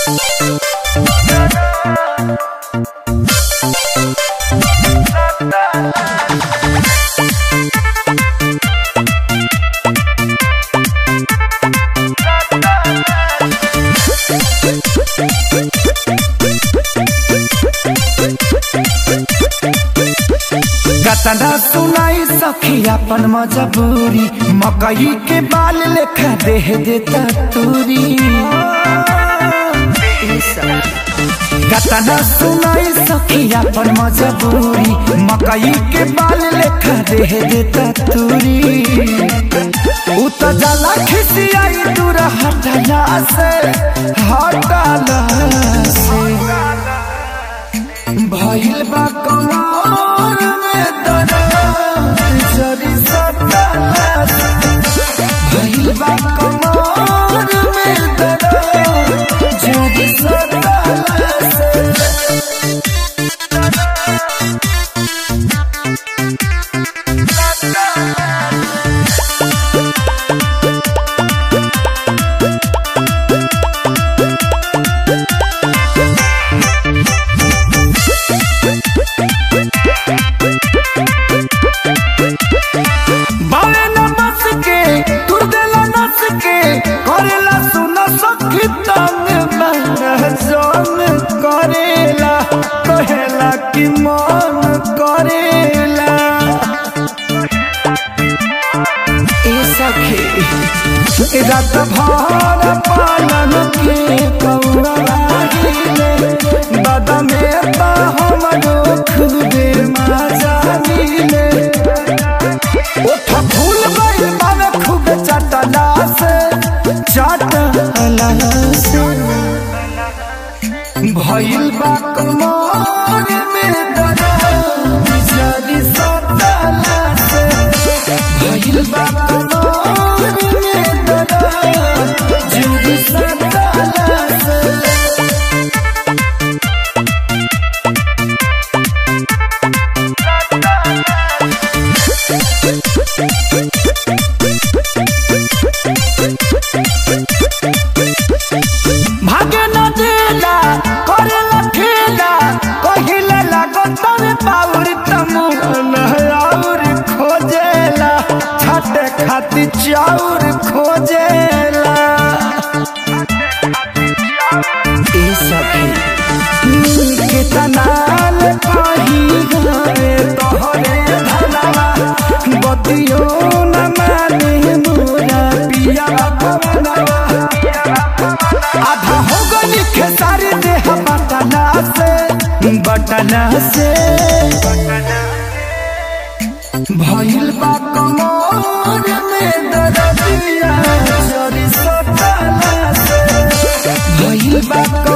कतना सुनाई सखी अपन मजबूरी मकई के बाल लेखा देह देता तूरी कतना सुनाई सखी अपन मजबूरी मकई के बाल लेखा देह देता तूरी उ त जाला खिसियाई दूर हटला से हटला से भइल बा कमर में दर्द जरी सटला भइल बा कमर में दर्द जरी सटला बावे न बस के तुर देला नस के करेला सुन सखी तंग मन जोन करेला कहेला कि मन करेला ए सखी रात भर पालन के कौड़ा लागिले बदमे बा हमरो खुदे मजा मिले ओठ फूल गइल बावे खूब चटला से चटला से भइल बा कमर में दर्द जरी सटला से भइल बा कमर में दर्द जरी सटला से भागे न देला करेला खेला कहिले लागो तमे पाउर तमुन और खोजेला छाटे खाती चाउर खोजेला ए सखी कितना ले पाही गए तोहरे धनवा बतियो न माने मोरा पिया पवनवा आधा हो गई खेसारी देह बटना से बटना से भइल बा कमर में दर्दिया जरी सटला से भइल बा